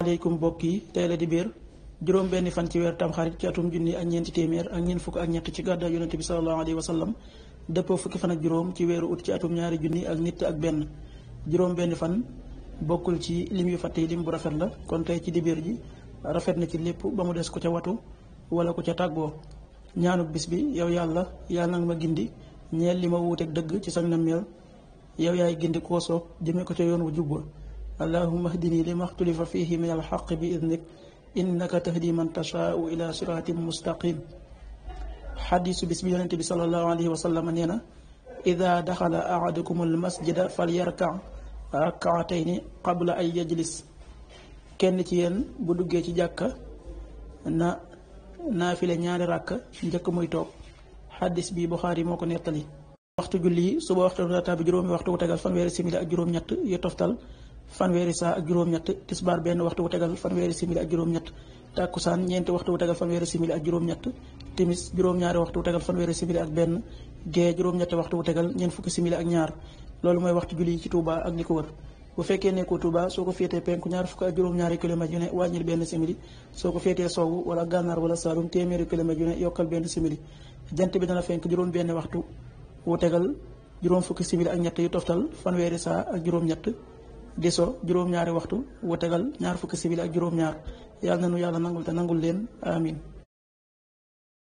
aleykum mbokk yi tey la di biir juróom benn fan ci weer tamxarit ci atum junni ak ñeenti téeméer ak ñeent fukk ak ñett ci gàddaay yonente bi sallallahu alayhi wa sallam dëppoo fukki fan ak juróom ci weeru ut ci atum ñaari junni ak nit ak benn juróom benn fan bokkul ci lim yu fàtte yi lim bu rafet la kon tey ci dibéer ji rafet na ci lépp ba mu des ku ca watu wala ku ca tàggoo ñaanuk bis bi yow yàlla yàlla nag ma gindi ñeel li ma wuuteeg dëgg ci sag nammeel yow yaay gindi koo soob jëmee ko ca yoon wu jubba allahumma hdini li maxtulifa fihi min alxaq bi idnik innaka tahdi man tashaau ila siratin mustaqim xadisu bis bi yonente bi salallahu alayhi wa sallam nee na ida daxala ahadukum almasjida fal yarka rakaatayni qabla ay yajlis kenn ci yéen bu duggee ci jàkka na naafile ñaari ràkk njëkk muy toog xaddis bi Buxaari moo ko nettali waxtu julli yi suba waxtu rata bi juróomi waxtu wu tegal fanweeri simili ak juróom-ñett yu toftal fanweeri saa ak juróom-ñett tisbaar benn waxtu wu tegal fanweeri simili ak juróom-ñett tàkkusaan ñeenti waxtu wu tegal fanweeri simili ak juróom-ñett timis juróom-ñaari waxtu wu tegal fanweeri simili ak benn gee juróom-ñetti waxtu wu tegal ñeent fukki simili ak ñaar loolu mooy waxtu julli yi ci Touba ak li ko wër bu fekkee nekkoo Touba soo ko féetee penku ñaar fukk ak juróom-ñaari kilomètres yu ne wàññil benn simili soo ko féetee sowwu wala gànnaar wala saalum téeméeri kilomètres yu ne yokkal benn simili jant bi dana fenk juróom benn waxtu wu tegal juróom fukki simili ak ñett yu toftal fanweeri saa ak juróom-ñett di so juróom-ñaari waxtu wu tegal ñaar fukki simili ak juróom-ñaar yàlla na nu yàlla nangul te nangul leen amin